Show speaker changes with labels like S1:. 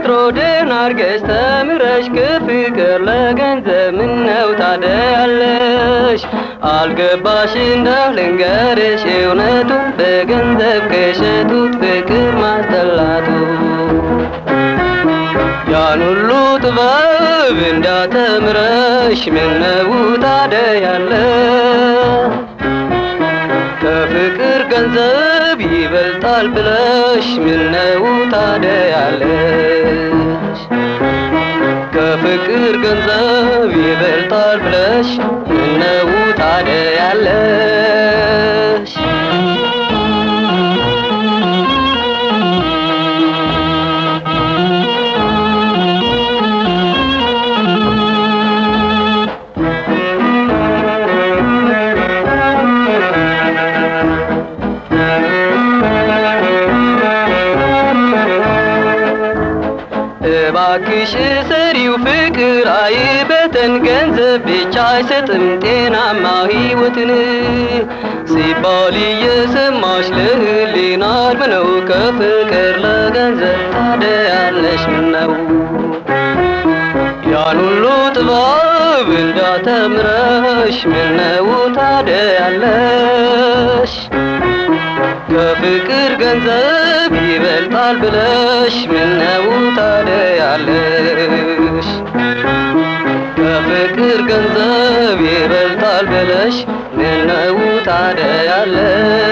S1: ወትሮ ደህና አርገሽ ተምረሽ ከፍቅር ለገንዘብ ምነው ታደያለሽ? አልገባሽ እንደው ልንገርሽ እውነቱን በገንዘብ ከሸጡት ፍቅር ማስጠላቱ ያን ሁሉ ጥበብ እንዳተምረሽ ምነው ታደያለሽ? ከፍቅር ገንዘብ ይበልጣል ብለሽ ምነው ታደያለሽ? ከፍቅር ገንዘብ ይበልጣል ብለሽ ምነው ታደያለሽ? እባክሽ ሰሪው ፍቅር አይበተን፣ ገንዘብ ብቻ አይሰጥም ጤናማ ሕይወትን ሲባል እየሰማሽ ለህሊና ምነው ከፍቅር ለገንዘብ ታደያለሽ ምነው ያን ሁሉ ጥበብ እንዳተምረሽ ምነው ታደያለሽ? ከፍቅር ገንዘብ ይበልጣል ብለሽ ምነው ታደያለሽ? ከፍቅር ገንዘብ ይበልጣል ብለሽ ምነው ታደያለሽ?